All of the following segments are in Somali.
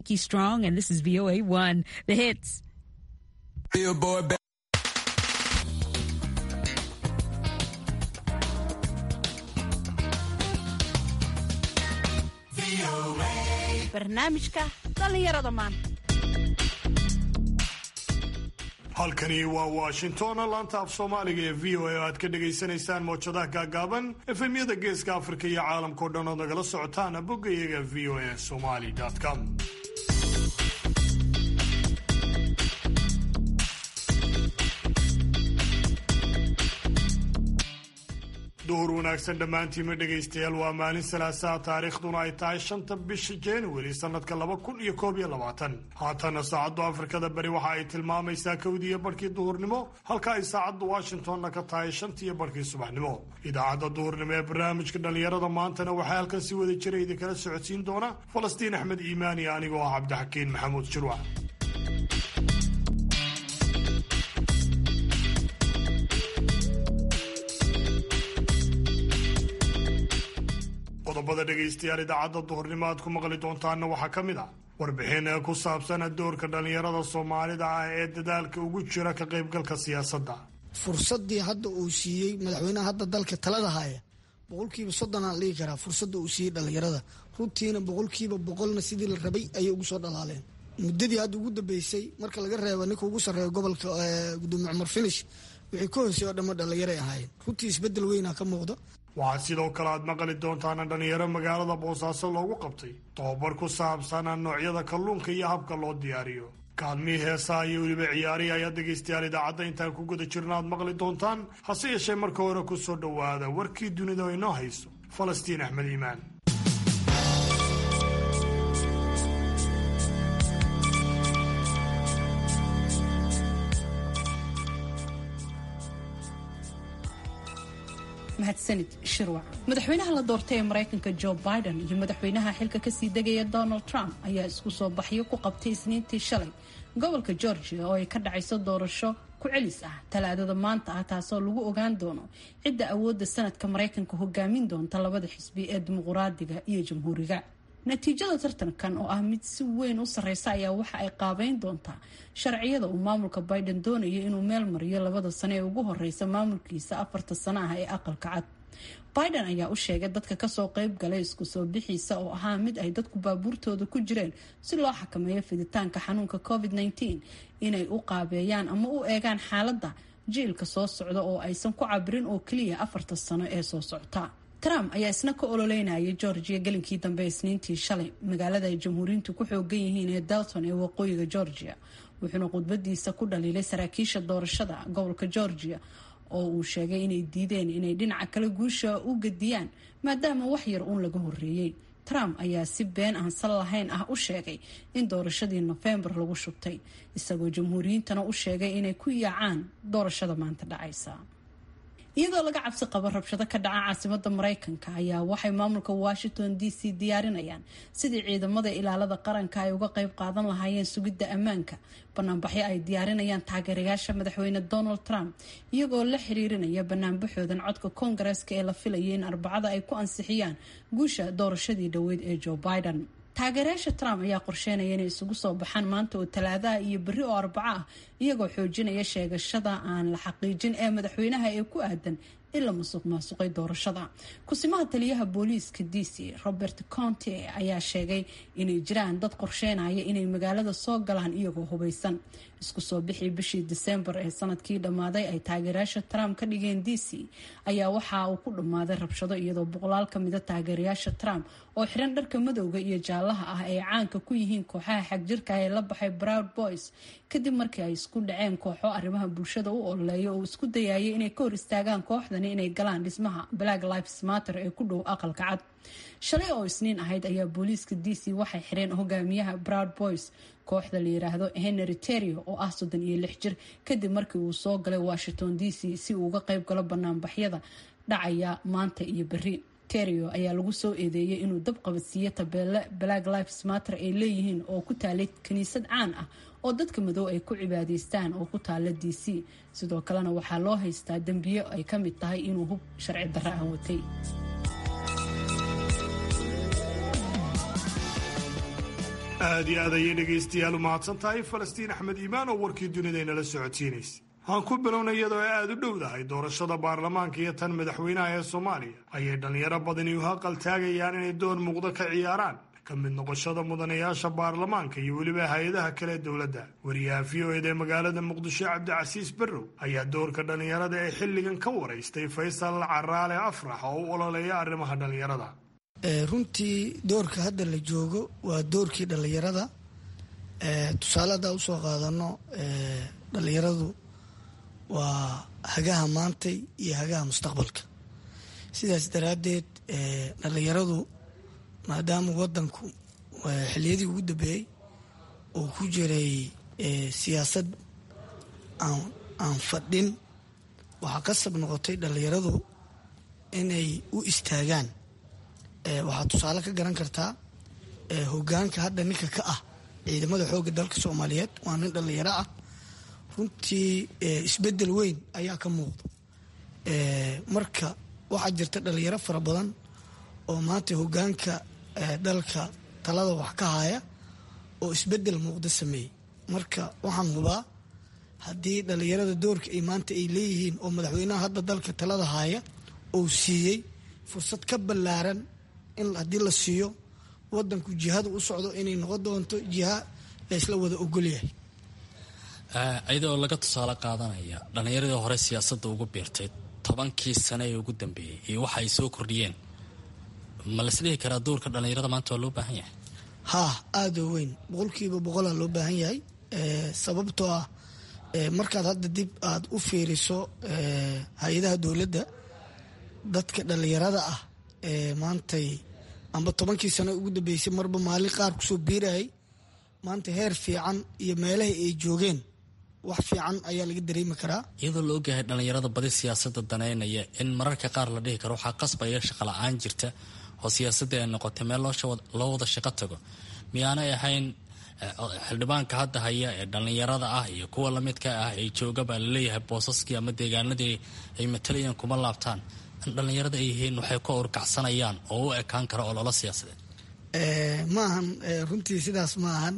Nikki Strong, and this is VOA One, the hits. Billboard. ba- barnaamijka dhallinyarada maanta halkani waa washington laanta af soomaaliga ee v o a oo aad ka dhagaysanaysaan mowjadaha gaagaaban efemyada geeska afrika iyo caalamkao dhan ood nagala socotaan bogga iyaga v o a somali com duhur wanaagsan dhammaantiima dhegaystayaal waa maalin salaasaa taariikhduna ay tahay shanta bisha januari sanadka laba kun iyo koob iyo labaatan haatana saacaddu afrikada bari waxa ay tilmaamaysaa kowdiiyo barhkii duhurnimo halka ay saacaddu washingtonna ka tahay shantiiyo barhkii subaxnimo idaacadda duhurnimo ee barnaamijka dhallinyarada maantana waxaa halkan si wada jira idinkala socodsiin doona falastiin axmed iimaani anigoo ah cabdixakiin maxamuud jirwac qodobada dhegaystayaal idaacadda duhurnimo aad ku maqli doontaanna waxaa ka mid ah warbixin ee ku saabsan doorka dhallinyarada soomaalida ah ee dadaalka ugu jira ka qaybgalka siyaasadda fursadii hadda uu siiyey madaxweynaha hadda dalka talada haya boqolkiiba soddonaa dhihi karaa fursadda uu siiyey dhallinyarada runtiina boqolkiiba boqolna sidii la rabay ayay ugu soo dhalaaleen muddadii hadda ugu dambeysay marka laga reebo ninka ugu sarreeya gobolka gudoomiye cumar finish wixii ka hoosey oo dhamma dhallinyaray ahaayeen runtii isbeddel weynaa ka muuqda waxaa sidoo kale aad maqli doontaana dhallinyaro magaalada boosaaso loogu qabtay tobabar ku saabsan noocyada kalluunka iyo habka loo diyaariyo kaalmihii heesaha iyo weliba ciyaarihi ayaa dhegaystayaal idaacadda intaan ku guda jirna aad maqli doontaan hase yeeshee marka hore ku soo dhowaada warkii dunida oo inoo hayso falastiin axmed iimaan mahadsanid shirwac madaxweynaha la doortay ee maraykanka joe biden iyo madaxweynaha xilka kasii degaya donald trump ayaa isku soo baxyo ku qabtay isniintii shalay gobolka georgia oo ay ka dhacayso doorasho ku celis ah talaadada maanta ah taasoo lagu ogaan doono cidda awoodda sanadka maraykanka hogaamin doonta labada xisbi ee dimuquraadiga iyo jamhuuriga natiijada tartankan oo ah mid si weyn u sarreysa ayaa waxa ay qaabeyn doontaa sharciyada uu maamulka biden doonayo inuu meel mariyo labada sano ee ugu horeysa maamulkiisa afarta sano ah ee aqalka cad biden ayaa u sheegay dadka kasoo qeyb galay isku soo bixiisa oo ahaa mid ay dadku baabuurtooda ku jireen si loo xakameeyo fiditaanka xanuunka covid -19 inay u qaabeeyaan ama u eegaan xaaladda jiilka soo socda oo aysan ku cabirin oo keliya afarta sano ee soo socota trump ayaa isna ka ololeynayay georgia gelinkii dambe isniintii shalay magaalada ay jamhuuriyiintu ku xoogan yihiin ee dalton ee waqooyiga georgia wuxuuna khudbadiisa ku dhaliilay saraakiisha doorashada gobolka georgia oo uu sheegay inay diideen inay dhinaca kale guusha u gadiyaan maadaama wax yar uun laga horeeyey trump ayaa si been aan sal lahayn ah u sheegay in doorashadii nofembar lagu shubtay isagoo jamhuuriyiintana u sheegay inay ku yaacaan doorashada maanta dhacaysa iyadoo laga cabsi qabo rabshado ka dhaca caasimada mareykanka ayaa waxay maamulka washington d c diyaarinayaan sidii ciidamada ilaalada qaranka ay uga qeyb qaadan lahaayeen sugidda ammaanka banaanbaxyo ay diyaarinayaan taageerayaasha madaxweyne donald trump iyagoo la xiriirinaya banaanbaxoodan codka koongareeska ee la filayay in arbacada ay ku ansixiyaan guusha doorashadii dhoweyd ee joe biden taageerayaasha trump ayaa qorsheynaya inay isugu soo baxaan maanta oo talaadaha iyo berri oo arbaco ah iyagoo xoojinaya sheegashada aan la xaqiijin ee madaxweynaha ee ku aadan in la musuq maasuqay doorashada kusimaha taliyaha booliiska d c robert conte ayaa sheegay inay jiraan dad qorsheynaya inay magaalada soo galaan iyagoo hubeysan isku soo bixii bishii disembar ee sanadkii dhammaaday ay taageerayaasha trump ka dhigeen d c ayaa waxa uu ku dhammaaday rabshado iyadoo boqolaal ka mida taageerayaasha trump oo xiran dharka madowga iyo jaalaha ah ay caanka ku yihiin kooxaha xagjirka ee la baxay broud boys kadib markii ay isku dhaceen kooxo arrimaha bulshada u ololeeya oo isku dayayay inay ka hor istaagaan kooxdani inay galaan dhismaha black lives matter ee ku dhow aqalka cad shalay oo isniin ahayd ayaa booliiska d c waxay xireen hogaamiyaha broud boys kooxda la yiraahdo henry terio oo ah soddon iyo lix jir kadib markii uu soo galay washington d c si uu uga qeyb galo banaanbaxyada dhacaya maanta iyo berri terio ayaa lagu soo eedeeyay inuu dab qabadsiiyo tabeelle black lives matter ay leeyihiin oo ku taalay kiniisad caan ah oo dadka madow ay ku cibaadaystaan oo ku taala d c sidoo kalena waxaa loo haystaa dembiyo ay ka mid tahay inuu hub sharci darro ah watay aad iyo aad ayay dhegaystayaal u mahadsan tahay falastiin axmed iimaan oo warkii dunidaynala socodsiinaysa aan ku bilownay iyadoo ay aada u dhowdahay doorashada baarlamaanka iyo tan madaxweynaha ee soomaaliya ayay dhallinyaro badani u haqal taagayaan inay door muuqdo ka ciyaaraan ka mid noqoshada mudanayaasha baarlamaanka iyo weliba hay-adaha kale ee dowladda wariyaha v o ed ee magaalada muqdisho cabdicasiis barrow ayaa doorka dhallinyarada ee xilligan ka waraystay faysal caraale afrax oo u ololeeya arrimaha dhallinyarada runtii doorka hadda la joogo waa doorkii dhallinyarada tusaale haddaa usoo qaadano dhallinyaradu waa hagaha maantay iyo hagaha mustaqbalka sidaas daraaddeed dhallinyaradu maadaama wadanku xiliyadii ugu dambeeyey uu ku jiray siyaasad aan fadhin waxaa qasab noqotay dhallinyaradu inay u istaagaan waxaa tusaale ka garan kartaa hogaanka hadda ninka ka ah ciidamada xoogga dalka soomaaliyeed waa nin dhallinyaro ah runtii isbedel weyn ayaa ka muuqda marka waxaa jirta dhalinyaro fara badan oo maanta hogaanka dalka talada wax ka haya oo isbedel muuqda sameeyey marka waxaan hubaa haddii dhalinyarada doorka ay maanta ay leeyihiin oo madaxweynaha hadda dalka talada haya uu siiyey fursad ka ballaaran in haddii la siiyo wadanku jihada u socdo inay noqon doonto jiha laysla wada ogolyahay iyadoo laga tusaale qaadanaya dhallinyaradii hore siyaasadda ugu biirtay tobankii sane ee ugu dambeeyey iyo waxa ay soo kordhiyeen ma laisdhihi karaa doorka dhallinyarada maanta waa loo baahan yahay haa aada oo weyn boqolkiiba boqolaa loo baahan yahay sababtoo ah markaad hadda dib aad u fiiriso hay-adaha dowladda dadka dhallinyarada ah ee maantay amba tobankii sano ugu dambeysay marba maalin qaar kusoo biirayay maanta heer fiican iyo meelaha ay joogeen wax fiican ayaa laga dareemi karaa iyadoo la ogyahay dhallinyarada badi siyaasadda daneynaya in mararka qaar la dhihi karo waxaa qasbaya shaqa la-aan jirta oo siyaasadda ay noqotay meel loo wada shaqo tago miyaanay ahayn xildhibaanka hadda haya ee dhallinyarada ah iyo kuwa lamidka ah ee jooga baa laleeyahay boosaskii ama deegaanadii ay matalayaan kuma laabtaan in dhallinyarada ay yihiin waxay ku awrkacsanayaan oo u ekaan kara ololo siyaasadeed ma ahan runtii sidaas ma ahan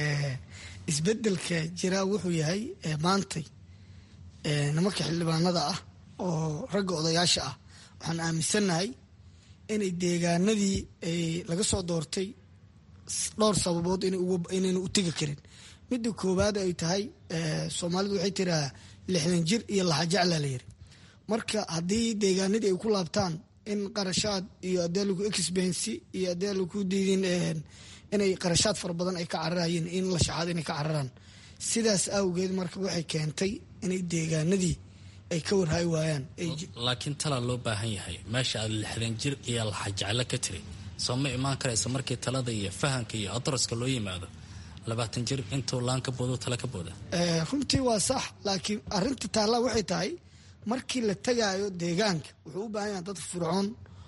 isbedelka jiraa wuxuu yahay maantay nimanka xildhibaanada ah oo ragga odayaasha ah waxaan aaminsannahay inay deegaanadii laga soo doortay dhowr sababood inayna u tegi karin midda koowaad ay tahay soomaalidu waxay tiraa lixdan jir iyo laxajacla la yiri marka haddii deegaanadii ay ku laabtaan in qarashaad iyo adeelaku expensi iyo adeelaku diidin inay qarashaad fara badan ay ka cararayeen in la shaxaado inay ka cararaan sidaas awgeed marka waxay keentay inay deegaanadii ay ka warhayi waayaan laakiin talaa loo baahan yahay meesha aad lixdan jir iyo laxajaclo ka tiri soo ma imaan karaysa markii talada iyo fahamka iyo adaraska loo yimaado labaatan jir intuu laan ka boodo tala ka booda runtii waa sax laakiin arinta taallaa waxay tahay markii la tagaayo deegaanka wuxuu u baahan yahay dad fircoon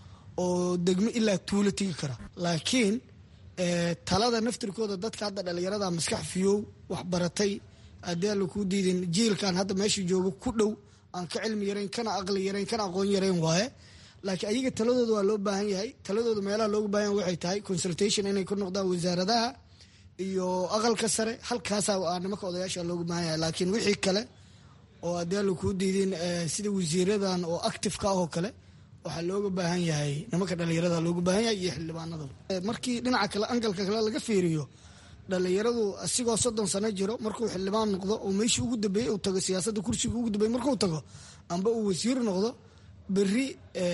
oo degmo ilaa tuulo tegi kara laakiin talada naftirkooda dadka hadda dhallinyarada maskax fiyow waxbaratay haddii alla kuu diidin jiilkan hadda meesha joogo ku dhow aan ka cilmi yarayn kana aqli yarayn kana aqoon yarayn waaye laakiin ayaga taladooda waa loo baahan yahay taladooda meelaha looga baahan yahay waxay tahay consultation inay ku noqdaan wasaaradaha iyo aqalka sare halkaasaa nimanka odayaasha looga baahan yahay laakiin wixii kale oo haddii alla kuu diidin sida wasiiradan oo activeka ah oo kale waxaa looga baahan yahay nimanka dhallinyarada looga baahan yahay iyo xildhibaanada markii dhinaca kale angalka kale laga fiiriyo dhallinyaradu asigoo soddon sano jiro markuu xildhibaan noqdo oo meeshii ugu dambeeyey uu tago siyaasadda kursiga ugu dambeeyey markuu tago amba uu wasiir noqdo berri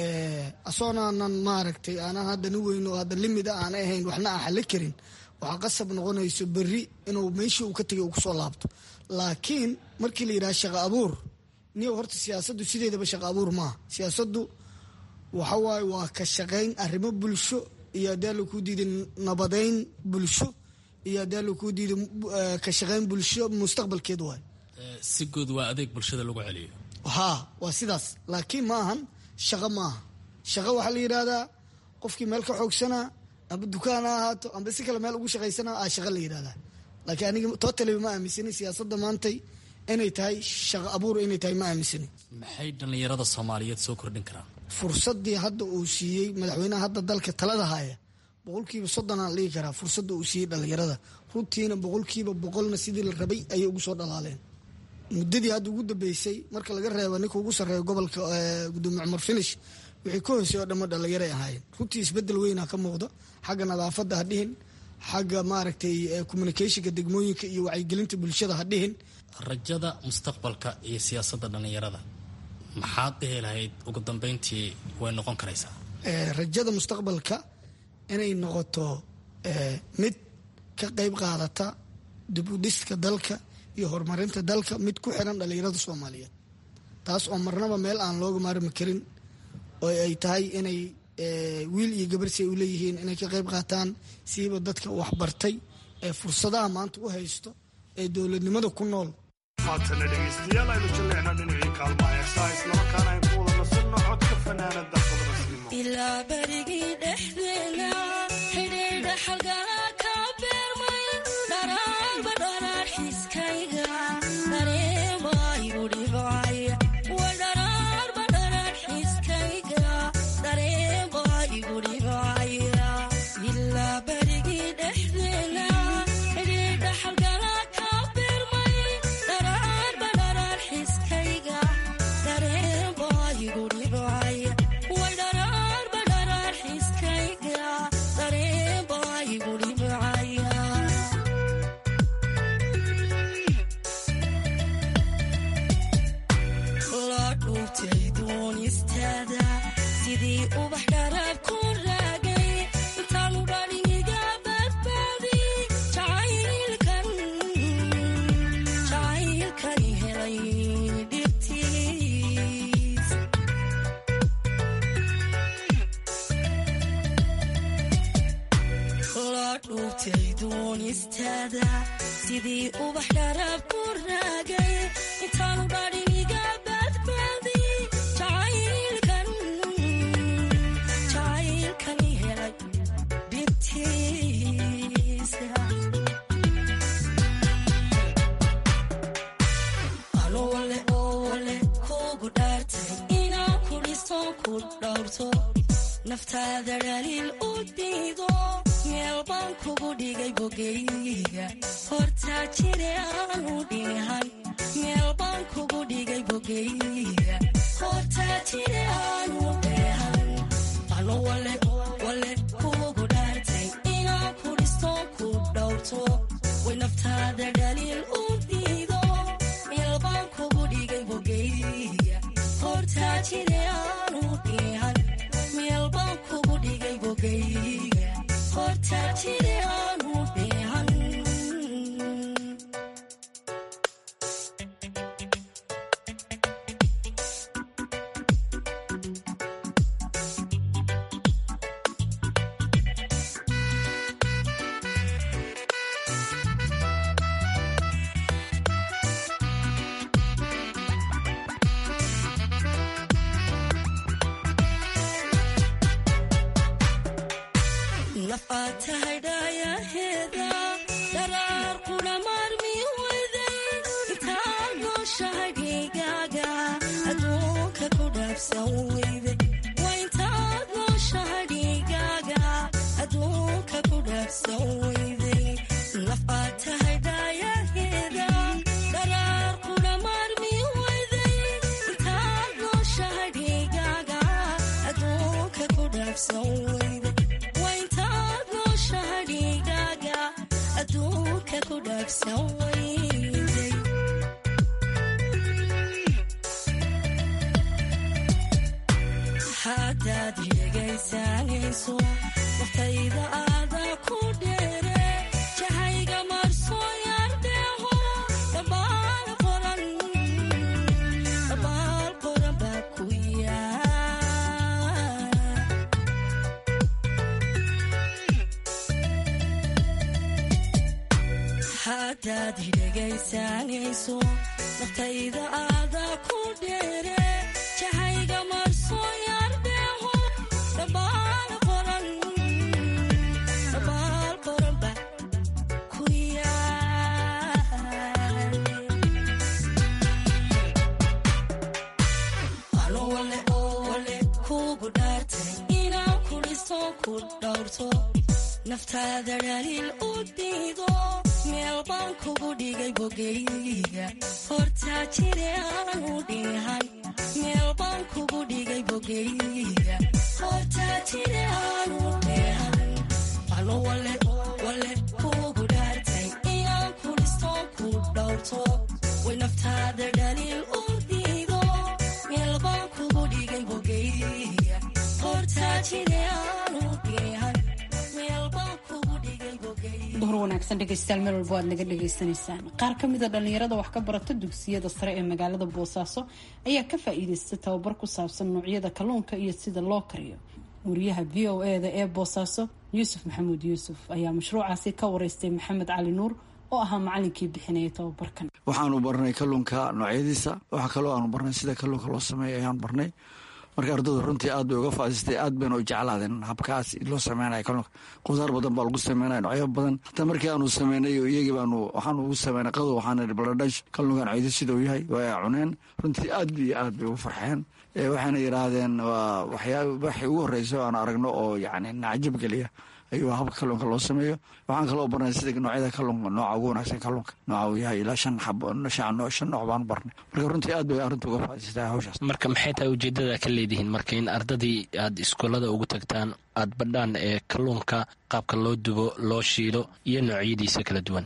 asoonaanan maaragtay aanan hadda ni weyn oo hadda limid a aan ahayn waxna aan xalli karin waxaa qasab noqonayso berri inuu meeshii uu ka tegay uu kusoo laabto laakiin markii la yidhaha shaqa abuur niyow horta siyaasaddu sideedaba shaqa abuur maaha siyaasaddu waxa waaye waa ka shaqayn arrimo bulsho iyo haddii alla kuu diiday nabadeyn bulsho iyo haddii alla kuu diiday ka shaqayn bulsho mustaqbalkeed waaye si guud waa adeeg bulshada lagu celiyo haa waa sidaas laakiin ma ahan shaqo ma aha shaqo waxaa la yidhahdaa qofkii meel ka xoogsanaa amba dukaan ha ahaato amba si kale meel ugu shaqaysana a shaqa la yidhahdaa laakiin aniga totaliba ma aaminsani siyaasadda maantay inay tahay shaqo abuur inay tahay ma aaminsani maxay dhallinyarada soomaaliyeed soo kordhin karaan fursadii hadda uu siiyey madaxweynaha hadda dalka talada haya boqolkiiba soddonaan dhigi karaa fursadda uu siiyey dhalinyarada runtiina boqolkiiba boqolna sidii la rabay ayay ugu soo dhalaaleen muddadii hadda ugu dambeysay marka laga reebo ninka ugu sarreeya gobolka gudoomiye cumar finish wixii ka hoosey oo dhamma dhalinyaray ahaayeen runtii isbedel weynaa ka muuqda xagga nadaafadda ha dhihin xagga maaragtay communicationka degmooyinka iyo wacyigelinta bulshada ha dhihin rajada mustaqbalka iyo siyaasadda dhallinyarada maxaad dhihi lahayd ugu dambeyntii way noqon karaysaa rajada mustaqbalka inay noqoto mid ka qeyb qaadata dib u dhiska dalka iyo horumarinta dalka mid ku xiran dhallinyarada soomaaliyeed taas oo marnaba meel aan looga maarmi karin oo ay tahay inay wiil iyo gabarsi ay u leeyihiin inay ka qeyb qaataan siiba dadka waxbartay ee fursadaha maanta u haysto ee dowladnimada ku nool haatana dhegaystayaal aynu jaleecna dhinacii kaalmaha heesaa islamarkaana aynu ku wada nasanno codka fanaanada qadrasnimo ilaa berigii dhexdeena xidhiidha xalgala ka beermay dharaarba dharaar xiiskayga dareemaygu dhibcaya wa dharaarba dharaar xiiskayga dareemaygu dhibcaya ilaa berigii dhexdeena xidhiidha xalgala ka beermay dharaarba dharaar xiiskayga dareemaygu dhibcaya wa dharaarba dharaar xiiskayga dareemaygu dhibcaya la dhuubtay doonistaada sidii ubax dharaab ku raagay intaanu dhaliga badbaadi jacaylkan jacaylkan helay dhibtiis la dhuubtay doonistaada sidii ubax dharaab ku raagay intaanu dhadhiniga badbaadi jacaylkan jacaylkan helay bintiisa ano wale oo wale kugu dhaartay inaan ku dhisto ku dhowrto naftaada dhaliil u diido meel baan kugu dhigay bogeyga hortaa jire aanu dhihan meel baan kugu dhigay bogeyga hortaa jire aanu dheehan ano wale wale kugu dhaartay inaan ku dhisto ku dhowrto way naftaada dhaliil u diido meel baan kugu dhigay bogeyga hortaa jire aanu dhihan meel baan kugu dhigay bogeyga hortaa jire aanu dhihan naf aad tahay dhaayaheeda dharaar kuna maarmi weyday intaad nooshahay dhigaaga adduunka ku dhaafsan weyday waa intaad nooshahay dhigaaga adduunka ku dhaafsan weyday naf aad tahay dhaayaheeda dharaar kuna maarmi weyday intaad nooshahay dhigaaga adduunka ku dhaafsan weyday waa intaad nooshahay dhigaaga adduunka ku dhaafsan weyday haddaad dhegaysanayso waftayda aada ku dheere jahayga marso yardheeho dhabaal qoran dhabaal qoran baa ku yaa haddaad dhegaysanayso naftayda aada ku dheere jahayga marso yardheeho dhabaal qoran dhabaal qoran ba ku yaal ano wale oo wale kugu dhaartay inaan ku dhiso ku dhowrto naftaada dhaliil u diido meel baan kugu dhigay bogeyga hortaa jire aanu dhihan meel baan kugu dhigay bogeyga hortaa jire aanu dhihan anu wale wale kugu dhaartay inaan ku dhistoon ku dhowrto way naftaada dhaliil u diido meel baan kugu dhigay bogeyga hortaa jire aanu dhihan meel baan kugu dhigay bogeyga duhur wanaagsan dhegaystayaal meel walba aad naga dhagaysanaysaan qaar ka mid a dhallinyarada wax ka barata dugsiyada sare ee magaalada boosaaso ayaa ka faa-iideystay tababar ku saabsan noocyada kalluunka iyo sida loo kariyo wariyaha v o e da ee boosaaso yuusuf maxamuud yuusuf ayaa mashruucaasi ka wareystay maxamed cali nuur oo ahaa macalinkii bixinaya tababarkan waxaanu barnay kalluunka noocyadiisa waxaa kaloo aanu barnay sida kalluunka loo sameeya ayaanu barnay marka ardaydu runtii aad bay uga faa'iidaystay aad bayna u jeclaadeen habkaas loo sameynaya kalluunka qudaar badan baa lagu sameynaya noocyo badan hataa markii aanu sameynay iyagii baanu waxaanu ugu sameynay qadow waxaana ihi baladhash kalluunka noocyadiisa siduu yahay waa cuneen runtii aad iyo aad bay ugu farxeen waxayna yidhaahdeen waa waxyaa waxay ugu horreysa o aan aragno oo yacni nacjab geliya ayuu habka kalluunka loo sameeyo waxaan kaloo barnay sida noocyada kalluunka nooca ugu wanaagsan kalluunka nooca uu yahay ilaa shan xab shan nooc baanu barnay marka runtii aad bay arrinta uga faa'idaystaa hawshaas marka maxay tahay ujeedada ka leedihiin marka in ardadii aad iskuullada ugu tagtaan aad badhaan ee kalluunka qaabka loo dubo loo shiilo iyo noocyadiisa kala duwan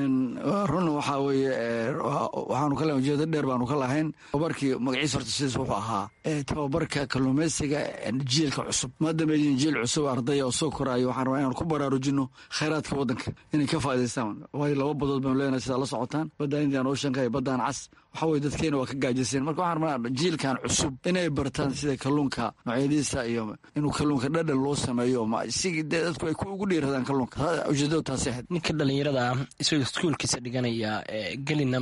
run waxaa weeye waxaanu ka lahayn ujeedo dheer baanu ka lahayn tababarkii magaciisa horta sidiis wuxuu ahaa tababarka kalluumaysiga jiilka cusub maadaama yihiin jiil cusub ardaya oo soo koraayo waxaan rabaa inaanu ku baraarujino khayraadka waddanka inay ka faa'idaystaan waayo laba badood baynu leenahay sidaa la socotaan badda indian oceanka iyo baddaan cas waxa weye dadkeena waa ka gaajiseen marka waxaan rabnaa jiilkan cusub inay bartaan sida kalluunka noocyadiisa iyo inuu kalluunka dhadhan loo sameeyo si dadku ay ugu dhiiradaan kalluunka ujeedadu taasi ahayd ninka dhallinyarada ah isagoo iskuulkiisa dhiganaya gelina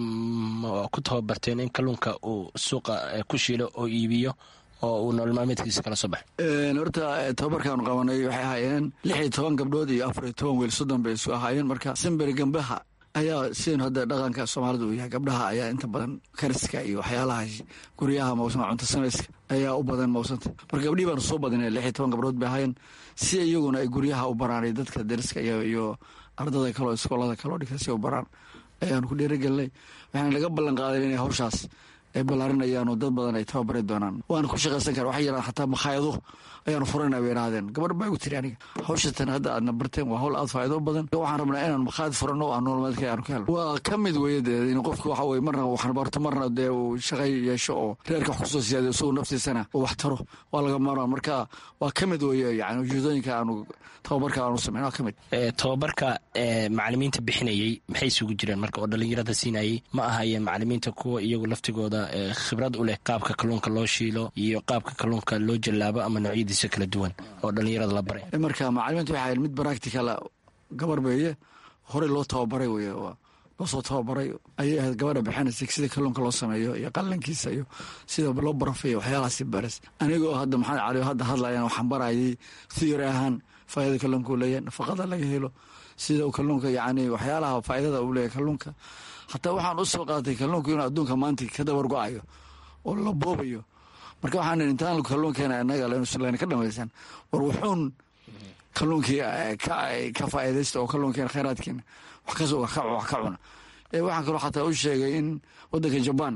ku tababarteen in kalluunka uu suuqa ku shiilo oo iibiyo oo uu nolol maalmeedkiisa kala soo baxay horta tababarkaanu qabanay waxay ahaayeen lix iyo toban gabdhood iyo afar iyo toban weel soddon bay isu ahaayeen marka simberi gambaha ayaa sidaynu hadda dhaqanka soomaalida uu yahay gabdhaha ayaa inta badan kariska iyo waxyaalaha guryaha mawsama cunto samayska ayaa u badan mawsanta marka gabdhihii baanu soo badinay lix iyo toban gabdhood bay ahaayeen si iyaguna ay guryaha u baraanay dadka dariska iyo ardada kaleo iskoolada kaleo dhigta si u baraan ayaanu ku dhiirigelinay waxaana laga ballan qaaday inay hawshaas ay ballaarinayaan oo dad badan ay tababari doonaan waana ku shaqaysan kara waxay yaraan xataa makhaayado ayaanu furana bay idhaahdeen gabar baa igu tiri aniga hawshatan hadda aadna barteen waa hawl aad faa'iido badan waxaan rabnaa inaan makhaayad furano oo aan nololmeedka aanu ka helno waa ka mid weeye dee in qofku waxa weye marna waxaan barto marna dee uu shaqay yeesho oo reerka wax kusoo siyaadiyo isagu naftiisana uu wax taro waa laga maarmaan marka waa ka mid weeye yani ujeedooyinka aanu tababarka aanu sameyn waa ka mid tababarka macalimiinta bixinayey maxay isugu jireen marka oo dhallinyarada siinayey ma ahayeen macalimiinta kuwa iyagu laftigooda khibrad u leh qaabka kalluunka loo shiilo iyo qaabka kalluunka loo jallaabo ama noocyadiisa kala duwan oo dhallinyarada la baray marka macalimiinta waxay ahayd mid baractical gabar beeye horey loo tababaray weye loosoo tababaray ayay ahayd gabadha bixinaysa sida kalluunka loo sameeyo iyo qalankiisa iyo sida loo barafeeyo waxyaalahaasi baras anigoo hadda maxamed cali hadda hadlayan waxaan barayay theory ahaan faa'idada kalluunka uu leeyahay nafaqada laga helo sida uu kalluunka yacni waxyaalaha faa'idada uu leeyahay kalluunka hataa waxaan u soo qaatay kalluunku inuu adduunka maanta ka dabar go-ayo oo la boobayo marka waxaan intaan kalluunkeena inaga lena ka dhamaysan war wuxuun kalluunkii ka faa'iidaysta oo kalluunkeena khayraadkeena wax ka cuna waxaan kaloo xataa u sheegay in waddanka jabaan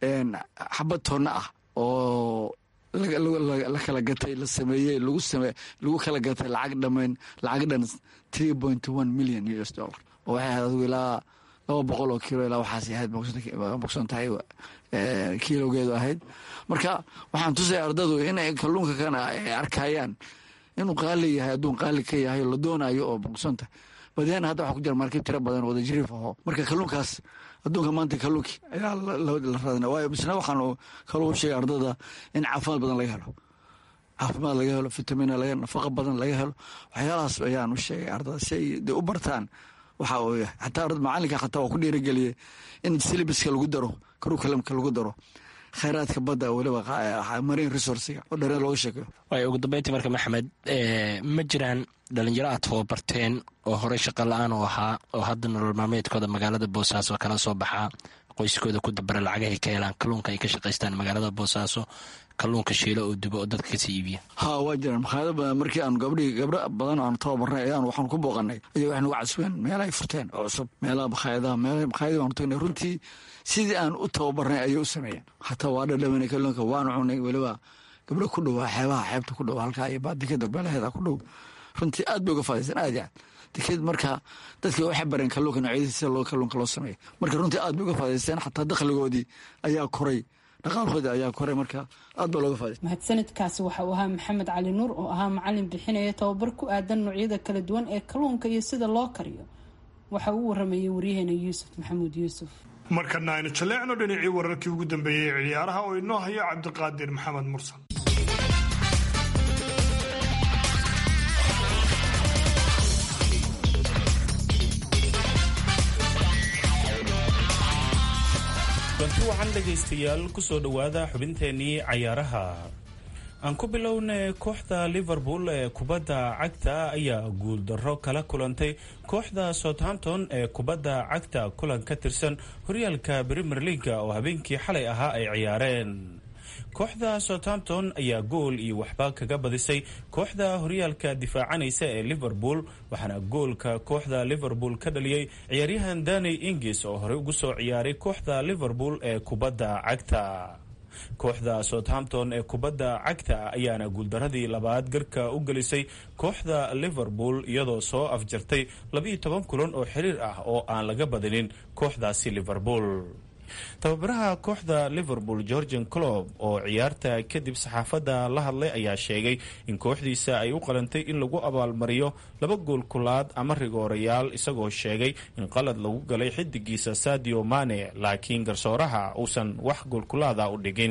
xabad toonna ah oo la kala gatay la sameeyey lagu same lagu kala gatay lacag dhamayn lacag dhan three point one million u s dollar oo waxay ahayd adigu ilaa laba boqol oo kiilo ilaa waxaas ahayd bogsan tahay kiilowgeedu ahayd marka waxaan tusaya ardadu inay kalluunka kana ay arkayaan inuu qaali yahay adduun qaali ka yahay la doonayo oo bogsanta badeen hadda waxa ku jira markib tiro badan wada jiriif aho marka kalluunkaas adduunka maanta kalluunkii ayaa la raadina waayo misna waxaan kaluu sheegay ardada in caafimaad badan laga helo caafimaad laga helo vitamina laga nafaqa badan laga helo waxyaalahaas ayaan u sheegay ardada si ay de u bartaan waxa uu yahay xataa macalinka xataa waa ku dhiirigeliyey in silibiska lagu daro karukalamka lagu daro khayraadka badda weliba marine resourciga oo dhareen looga sheekeyo waay ugu dambeyntii marka maxamed ma jiraan dhalinyaro aad tababarteen oo horey shaqa la-aan u ahaa oo hadda nolol maalmeedkooda magaalada boosaaso kala soo baxaa qoyskooda ku dabara lacagahay ka helaan kalluunka ay ka shaqaystaan magaalada boosaaso kalluunka shiilo oo dubo oo dadka kasii iibiya ha waa jiraan makhaayado badan markii aan gabdhii gabdho badan aan tababarnay ayaan waxaan ku booqanay ayay waxay nagu casbeen meelahay furteen oo cusub meelaha makhaayadaha meelaha makhaayadii waan tagnay runtii sidii aan u tababarnay ayay u sameeyeen hataa waa dhadhawanay kalluunka waan cunay weliba gabdho ku dhow xeebaha xeebta ku dhow halkaa iyo baadikada beelaheeda ku dhow runtii aad bay uga faadaysan aad iyo aad deked marka dadkii waxay bareen kalluunka noocyadiisa sida loo kalluunka loo sameeyo marka runtii aad bay uga faadaysteen xataa dakhligoodii ayaa koray dhaqaalkoodii ayaa koray marka aad baa looga faadaystay mahadsanidkaasi waxa uu ahaa maxamed cali nuur oo ahaa macalin bixinaya tababar ku aadan noocyada kala duwan ee kalluunka iyo sida loo kariyo waxa uu waramayay waryaheena yuusuf maxamuud yuusuf markana aynu jaleecno dhinacii wararkii ugu dambeeyey ee ciyaaraha oo inoo hayo cabdiqaadir maxamed mursal kulanti waxaan dhegaystayaal kusoo dhowaada xubinteennii cayaaraha aan ku bilownay kooxda liverpool ee kubadda cagta ayaa guuldarro kala kulantay kooxda southampton ee kubadda cagta kulan ka tirsan horyaalka premier leaga oo habeenkii xalay ahaa ay ciyaareen kooxda southampton ayaa gool iyo waxba kaga badisay kooxda horyaalka difaacanaysa ee liverpool waxaana goolka kooxda liverpool ka dhaliyey ciyaaryahan daney ingis oo horey ugu soo ciyaaray kooxda liverpool ee kubadda cagta kooxda southampton ee kubadda cagta ayaana guuldaradii labaad garka u gelisay kooxda liverpool iyadoo soo afjartay labiiyo toban kulan oo xiriir ah oo aan laga badinin kooxdaasi liverpool tababaraha kooxda liverpool georgian clob oo ciyaarta kadib saxaafadda la hadlay ayaa sheegay in kooxdiisa ay u qalantay in lagu abaalmariyo laba gool kulaad ama rigoorayaal isagoo sheegay in qalad lagu galay xidigiisa sadio mane laakiin garsooraha uusan wax goolkulaada u dhigin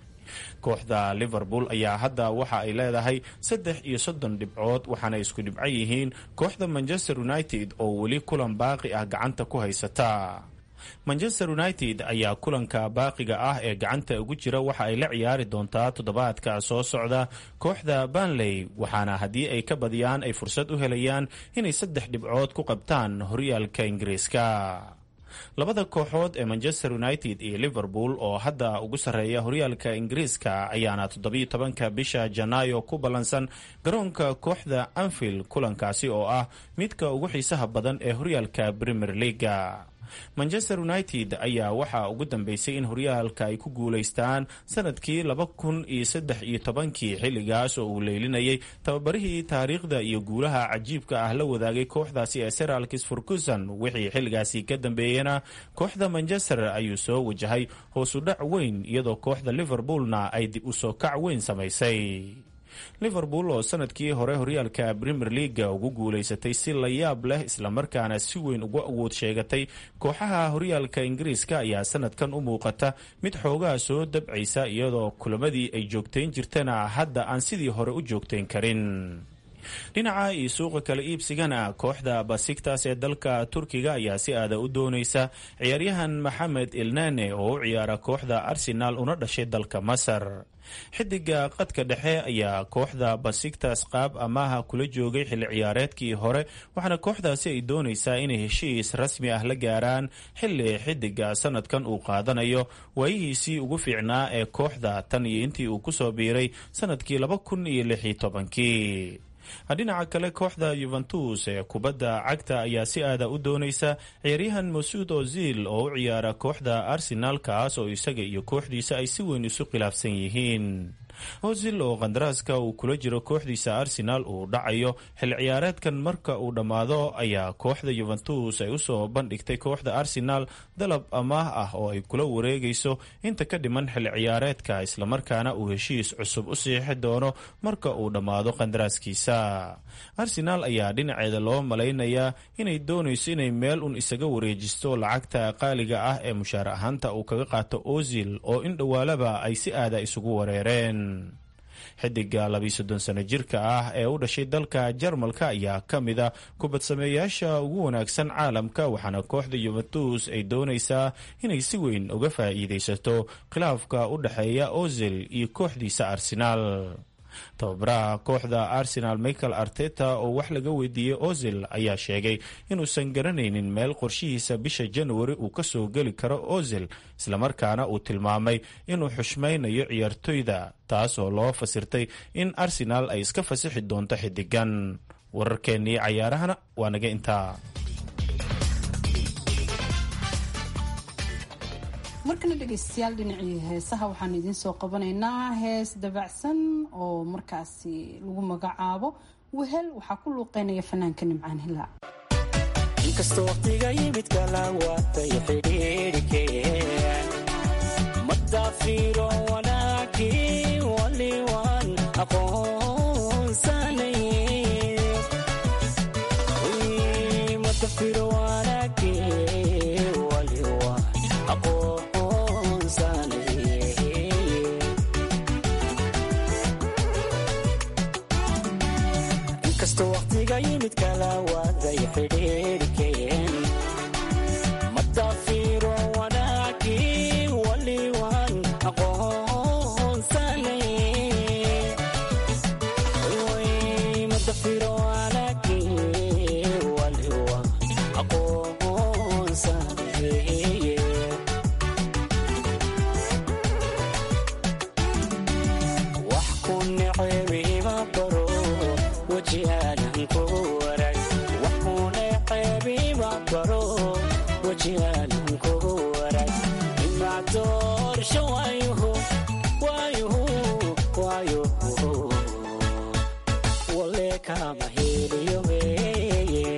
kooxda liverpool ayaa hadda waxa ay leedahay saddex iyo soddon dhibcood waxaana isku dhibco yihiin kooxda manchester united oo weli kulan baaqi ah gacanta ku haysata manchester united ayaa kulanka baaqiga ah ee gacanta ugu jira waxa ay la ciyaari doontaa toddobaadka soo socda kooxda banley waxaana haddii ay ka badiyaan ay fursad u helayaan inay saddex dhibcood ku qabtaan horyaalka ingiriiska labada kooxood ee manchester united iyo liverpool oo hadda ugu sarreeya horyaalka ingiriiska ayaana toddobiyo tobanka bisha janaayo ku ballansan garoonka kooxda anfield kulankaasi oo ah midka ugu xiisaha badan ee horyaalka premier leaga manchester united ayaa waxaa ugu dambeysay in horyaalka ay ku guulaystaan sanadkii laba kun iyo saddex iyo tobankii xilligaas oo uu leylinayay tababarihii taariikhda iyo guulaha cajiibka ah la wadaagay kooxdaasi ee seralkis furkuson wixii xilligaasi ka dambeeyena kooxda manchester ayuu soo wajahay hoosudhac weyn iyadoo kooxda liverpoolna ay dib u soo kac weyn samaysay liverpool oo sanadkii hore horyaalka premier leaga ugu guulaysatay si la yaab leh islamarkaana si weyn ugu awood sheegatay kooxaha horyaalka ingiriiska ayaa sanadkan u muuqata mid xoogaa soo dabcaysa iyadoo kulamadii ay joogtayn jirtana hadda aan sidii hore u joogtayn karin dhinaca iyo suuqa kala iibsigana kooxda basiktas ee dalka turkiga ayaa si aada u doonaysa ciyaaryahan maxamed ilnane oo u ciyaara kooxda arsenal una dhashay dalka masar xidiga qadka dhexe ayaa kooxda basiktas qaab amaaha kula joogay xilli ciyaareedkii hore waxaana kooxdaasi ay doonaysaa inay heshiis rasmi ah la gaaraan xilli xidiga sanadkan uu qaadanayo waayihiisii ugu fiicnaa ee kooxda tan iyo intii uu kusoo biiray sanadkii laba kun iyo lix iyo tobankii dhinaca kale kooxda yuventus ee kubadda cagta ayaa si aada u doonaysa ciyaaryahan masuud ozil oo u ciyaara kooxda arsenal kaas oo isaga iyo kooxdiisa ay si weyn isu khilaafsan yihiin ozil oo qandaraaska uu kula jiro kooxdiisa arsenal uu dhacayo xil ciyaareedkan marka uu dhammaado ayaa kooxda yuventus ay usoo bandhigtay kooxda arsenal dalab amaah ah oo ay kula wareegayso inta ka dhiman xil ciyaareedka islamarkaana uu heshiis cusub u siixi doono marka uu dhammaado qandaraaskiisa arsenal ayaa dhinaceeda loo malaynayaa inay doonayso inay meel un isaga wareejisto lacagta qaaliga ah ee mushaar ahaanta uu kaga qaato ozil oo in dhowaalaba ay si aada isugu wareereen xidiga labiiyo soddon sano jirka ah ee u dhashay dalka jarmalka ayaa ka mid a kubadsameeyaasha ugu wanaagsan caalamka waxaana kooxda yuventus ay doonaysaa inay si weyn uga faa'iidaysato khilaafka u dhexeeya ozil iyo kooxdiisa arsenaal tababaraha kooxda arsenal michael arteta oo wax laga weydiiyey ozil ayaa sheegay inuusan garanaynin meel qorshihiisa bisha januari uu kasoo geli karo ozil islamarkaana uu tilmaamay inuu xushmaynayo ciyaartoyda taas oo loo fasirtay in arsenal ay iska fasixi doonto xidigan wararkeennii cayaarahana waa naga intaa markana dhegeystayaal dhinacii heesaha waxaan idiin soo qabanaynaa hees dabacsan oo markaasi lagu magacaabo wehel waxaa ku luuqeynaya fanaanka nimcaan hilaac inkastoo waqtiga yimid kala waatay xidhiidhikeen madaafiro wanaagii waliwan aqoonsanay madafiro wanaagii waliwan inkastoo waqtiga yimid kala waaday xidhiidhikeen madaafiro wanaagii waliwan aqoonsanay madafiro wanaagii waliwan aqoonsanay wax ku necebiima baro wajihaanan kugu warag wax ku necebiima baro wajihaanan kugu warag imaa doorsho waayuhu waayuhu waayuhu wale kama heliyo weeye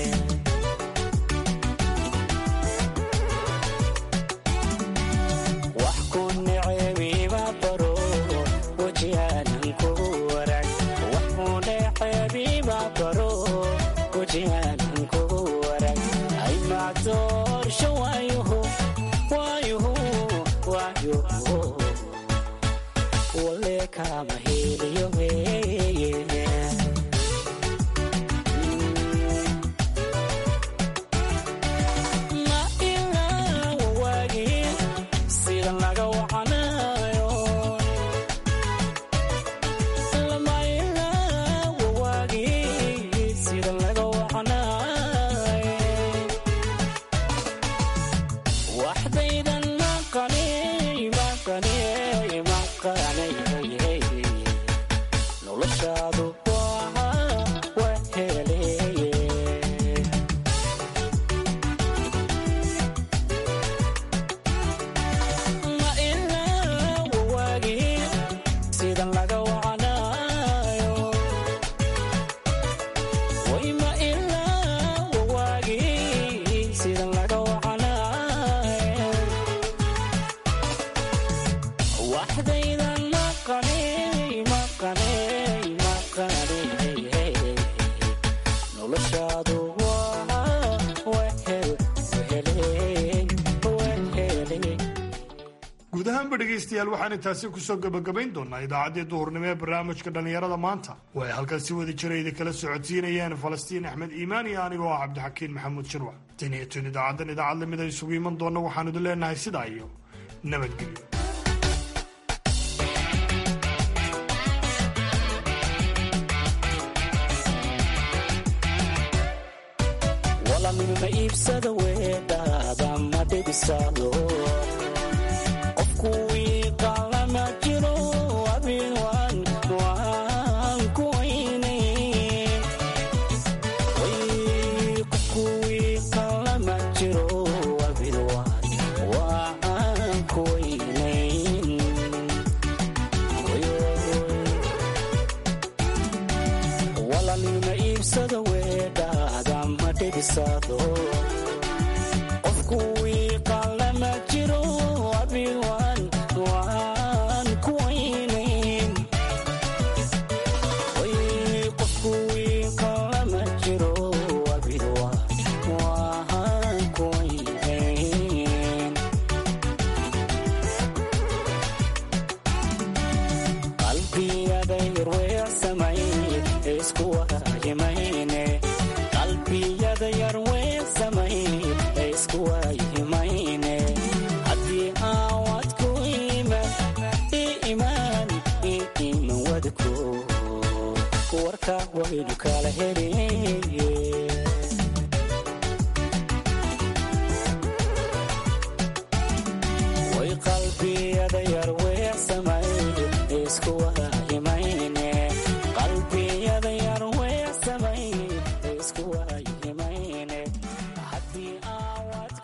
wax ku necebiima baro wajihaanan kugu warag wax ku necebiima baro wajihaanan kugu warag aymaa doorsho waayuhu waayuhu waayuhu wale kama heliyo weeye ma ilaa wawaagii sida laga wacanayo lama ilaa wawaagii sida laga wacanayo waxdaydan maqanay maqanay maqanay noloshaadu waa waheleye ma ilaa wawaagii sidan laga wacanayo way ma ilaa wawaagii sidan laga wacanayo waxdaydan maqanay maqanay maqanay noloshaadu waa wehel wehele wehele guud ahaanba dhegaystayaal waxaan intaasi kusoo gebagabayn doonaa idaacaddii duhurnimo ee barnaamijka dhallinyarada maanta oo ay halkan si wada jira idinkala socodsiinayeen falastiin axmed iimaan iyo anigoo ah cabdixakiin maxamuud shirwac tan iyo tun idaacaddan idaacad lamid a isugu iman doonna waxaan idin leenahay sidaa iyo nabadgelyo walamima iibsada weedhaada ma dhibisado